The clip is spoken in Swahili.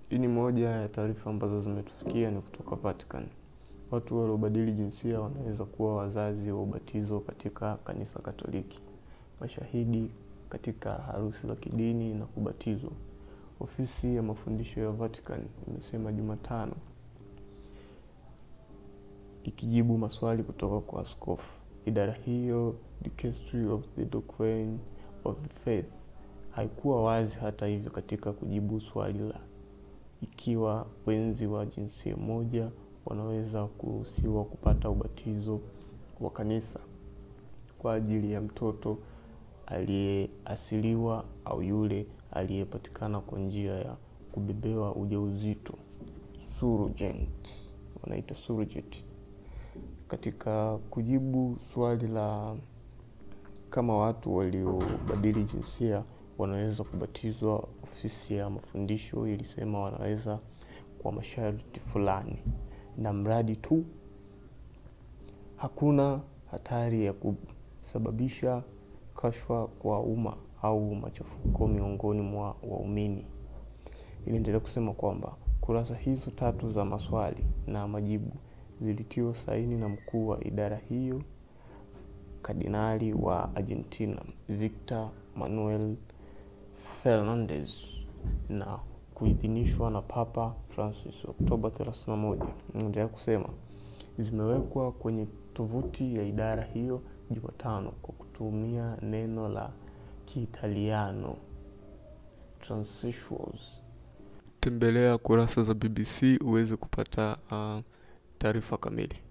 Hii ni moja ya taarifa ambazo zimetufikia ni kutoka Vatican. Watu waliobadili jinsia wanaweza kuwa wazazi wa ubatizo katika kanisa Katoliki, mashahidi katika harusi za kidini na kubatizwa. Ofisi ya mafundisho ya Vatican imesema Jumatano ikijibu maswali kutoka kwa askofu. Idara hiyo Dicastery of the Doctrine of the Faith haikuwa wazi hata hivyo katika kujibu swali la ikiwa wenzi wa jinsia moja wanaweza kuruhusiwa kupata ubatizo wa kanisa kwa ajili ya mtoto aliyeasiliwa au yule aliyepatikana kwa njia ya kubebewa ujauzito surrogate, wanaita surrogate. Katika kujibu swali la kama watu waliobadili jinsia wanaweza kubatizwa, ofisi ya mafundisho ilisema wanaweza kwa masharti fulani, na mradi tu hakuna hatari ya kusababisha kashfa kwa umma au machafuko miongoni mwa waumini. Iliendelea kusema kwamba kurasa hizo tatu za maswali na majibu zilitiwa saini na mkuu wa idara hiyo Kardinali wa Argentina Victor Manuel Fernandez na kuidhinishwa na Papa Francis Oktoba 31. Naendelea kusema zimewekwa kwenye tovuti ya idara hiyo Jumatano kwa kutumia neno la Kiitaliano transsexuals. Tembelea kurasa za BBC uweze kupata uh, taarifa kamili.